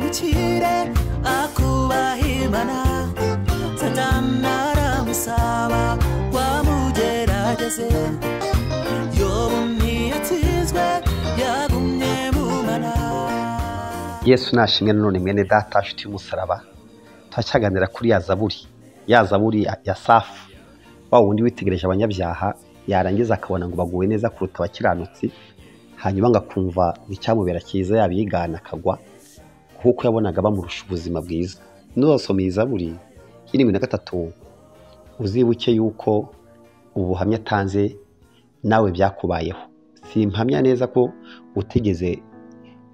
ire akubahimana satani aramusaba wamugerageze yobu ntiyatsinzwe yagumye mumana yesu nashimwe nanone mwene data nshuti y'umusaraba turacyaganira kuri ya zaburi ya zaburi ya- ya safu wa wundi witegereje abanyabyaha yarangiza akabona ngo baguwe neza kuruta abakiranutsi hanyuma ngakumva icyamubera cyiza yaba yigana akagwa kuko yabonaga bamurusha ubuzima bwiza nuzasomeye zaburi y'irindwi na gatatu uzibuke yuko ubu buhamya atanze nawe byakubayeho simpamya neza ko utigeze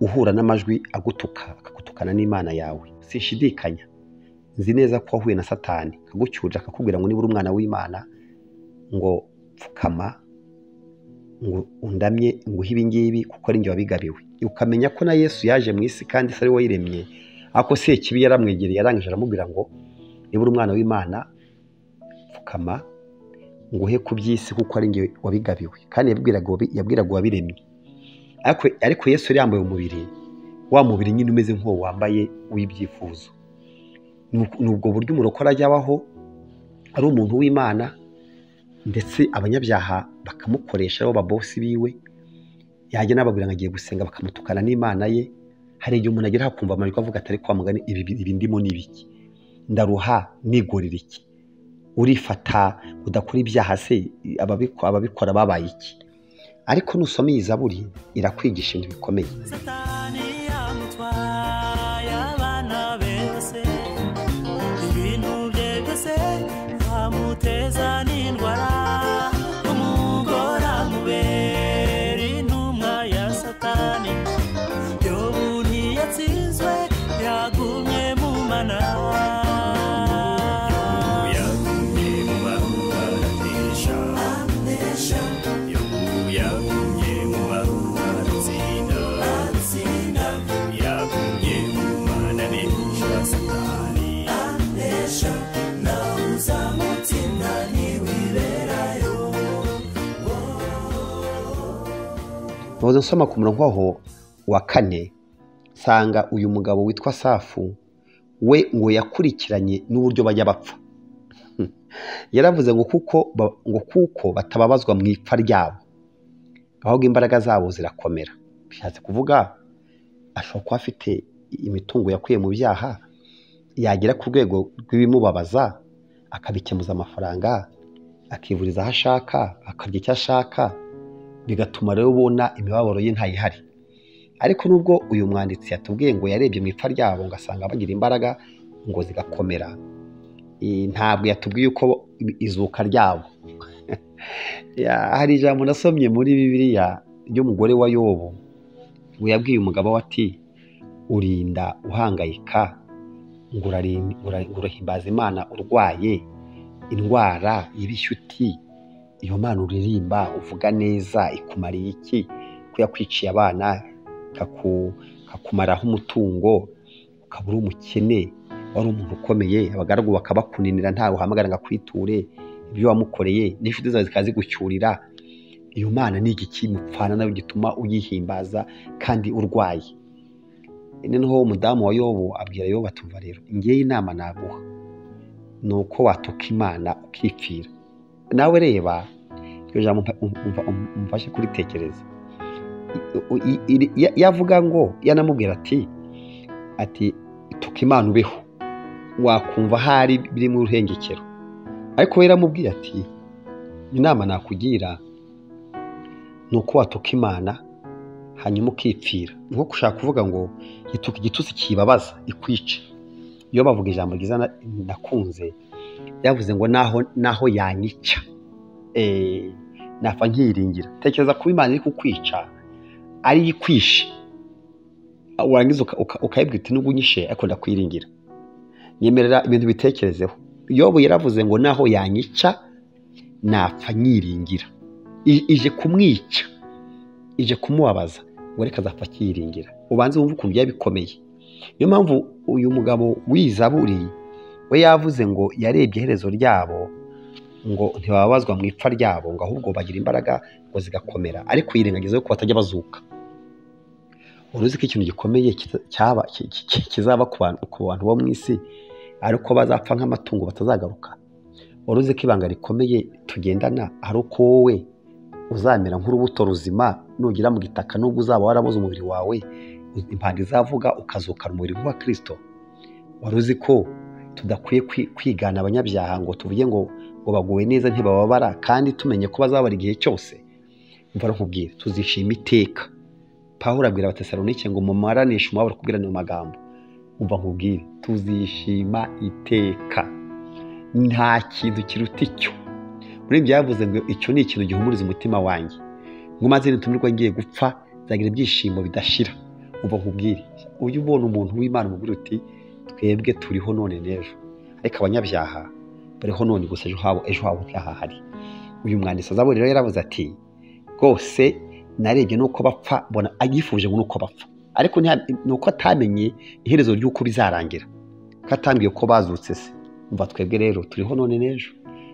uhura n'amajwi agutuka akagutukana n'imana yawe sinshidikanya nzi neza ko wahuye na satani akagucyuja akakubwira ngo niba uri umwana w'imana ngo pfukama ngo undamye nguhe ibi ngibi kuko ari njye wabigabiwe ukamenya ko na yesu yaje mu isi kandi se ari we wayiremye ako si ikibi yaramwegereye yarangije aramubwira ngo niba uri umwana w'imana pfukama nguhe ku by'isi kuko ari njye wabigabiwe kandi yabwiraga uwabi- yabwiraga uwabiremye ariko ariko yesu yari yambaye umubiri wa mubiri nyine umeze nk'uwo wambaye w'ibyifuzo Nuko- ni ubwo buryo umurokore ajya abaho ari umuntu w'imana ndetse abanyabyaha bakamukoresha aribo babosi biwe yajya n'ababwira ngo agiye gusenga bakamutukana n'imana ye hari igihe umuntu agera akumva amajwi avuga atari kwa mugani ibi ibi ndimo ni ibiki ndaruha nigorera iki urifata udakora ibyaha se ababiko- ababikora babaye iki ariko nusoma iyi zaburi irakwigisha ibintu bikomeye satani yamutwaye abana bose ibintu bye byose bamuteza n'indwara umugora mubera intumwa ya satani yobu ntiyatsinzwe yagumye mu mana yagumye mu mahanesha yobu yagumye mu mahatsinda yagumye mu mana nesha satani anesha nawe uzamutsinda ntiwiberayo ntuze nsoma ku murongo aho wa kane nsanga uyu mugabo witwa safu we ngo yakurikiranye n'uburyo bajya bapfa Hmm. yaravuze ngo kuko ba- ngo kuko batababazwa mu ipfa ryabo ahubwo imbaraga zabo zirakomera bishatse kuvuga ashobora kuba afite imitungo yakuye mu byaha yagera ku rwego rw'ibimubabaza akabikemuza amafaranga akivuriza aho ashaka akarya icyo ashaka bigatuma rero ubona imibabaro ye ntayihari ariko nubwo uyu mwanditsi yatubwiye ngo yarebye mu ipfa ryabo ngo asanga bagira imbaraga ngo zigakomera i- ntabwo yatubwiye uko i- izuka ryabo Ya- hari ijambo nasomye muri bibiliya ry'umugore wa yobu ngo yabwiye umugabo we ati urinda uhangayika ngo urari- ura- ngo urahimbaza imana urwaye indwara ibishyuti iyo mana uririmba uvuga neza ikumariye iki ko yakwiciye abana ikaku- ikakumaraho umutungo ukaba uri umukene wari umuntu ukomeye abagaragu bakabakuninira ntawe uhamagara ngo akwiture ibyo wamukoreye n'inshuti zawe zikaba zigucyurira iyo mana ni igiki mupfana nayo gituma uyihimbaza kandi urwaye noneho umudamu wa yobu abwira yobu atumva rero ngewe inama naguha ni uko watuka imana ukipfira nawe reba iryo jambo umfa- umfa- umfa- umfashe kuritekereza I- i- iri- ya- yavuga ngo yanamubwira ati ati tuka imana ubeho wakumva hari biri mu ruhengekero ariko we yaramubwiye ati inama nakugira ni uko watuka imana hanyuma ukipfira nko gushaka kuvuga ngo ituka igitutsi kibabaza ikwice iyo bavuga ijambo ryiza na- nakunze yavuze ngo naho naho yanyica eh, napfa nkiyiringira tekereza kuba imana iri kukwica ari ikwishe warangiza uka- uka- ukayibwira uti nubwo unyishe ariko ndakwiringira nyemerera ibintu bitekerezeho yobu yaravuze ngo naho yanyica napfa nyiringira I- ije kumwica ije kumubabaza ngo reka azapfa akiyiringira ubanze wumve ukuntu byari bikomeye niyo mpamvu uyu mugabo w'izaburi we yavuze ngo yarebye iherezo ryabo ngo ntibababazwa mu ipfa ryabo ngo ahubwo bagira imbaraga ngo zigakomera ariko yirengagiza yo ko batajya bazuka wari uzi ko ikintu gikomeye kita- cyaba- ki- ki- ki- kizaba ku bantu ku bantu bo mu isi ariko bazapfa nk'amatungo batazagaruka wari uzi ko ibanga rikomeye tugendana ari uko wowe uzamera nk'urubuto ruzima nugera mu gitaka nubwo uzaba warabuze umubiri wawe impanda izavuga ukazukana umubiri nk'uwa kirisito wari uzi ko tudakwiye kwi- kwigana abanyabyaha ngo tuvuge ngo ngo baguwe neza ntibababara kandi tumenye ko bazabara igihe cyose mvura nkubwire tuzishima iteka pawulo abwira abatesalonike ngo mumaranishe umubabaro kubwirana ayo magambo umva nkubwire tuzishima iteka nta kintu kiruta icyo muri ibyo yavuze ngo icyo ni ikintu gihumuriza umutima wanjye ngo maze nitumirwa ngiye gupfa nzagira ibyishimo bidashira umva nkubwire ujye ubona umuntu w'imana umubwira uti twebwe turiho none n'ejo ariko abanyabyaha bariho none gusa ejo habo ejo habo ntihahari uyu mwanditsi azabona rero yaravuze ati rwose narebye nuko bapfa mbona agifuje ngo nuko bapfa ariko ntiha- ni uko atamenye iherezo ry'uko bizarangira ko atambwiye ko bazutse se umva twebwe rero turiho none n'ejo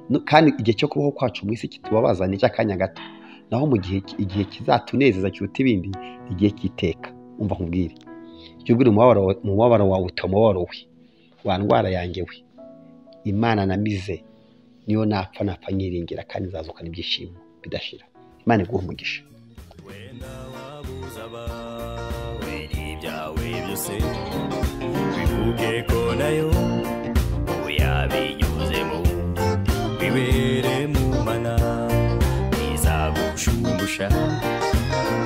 No- kandi igihe cyo kubaho kwacu mu isi kitubabaza ni icy'akanya gato naho mu gihe igihe kizatunezeza kiruta ibindi ni igihe cy'iteka umva nkubwire jya ubwira umubabaro wawe- umubabaro wawe uti umubabaro we wa ndwara yanjye we imana namize niyo napfa napfa nyiringira kandi nzazukana ibyishimo bidashira imana iguhe umugisha wenda wabuze abawe n'ibyawe byose bivuge ko nayo yabinyuzemo bibere mu mana bizagushungusha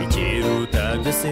ikiruta byose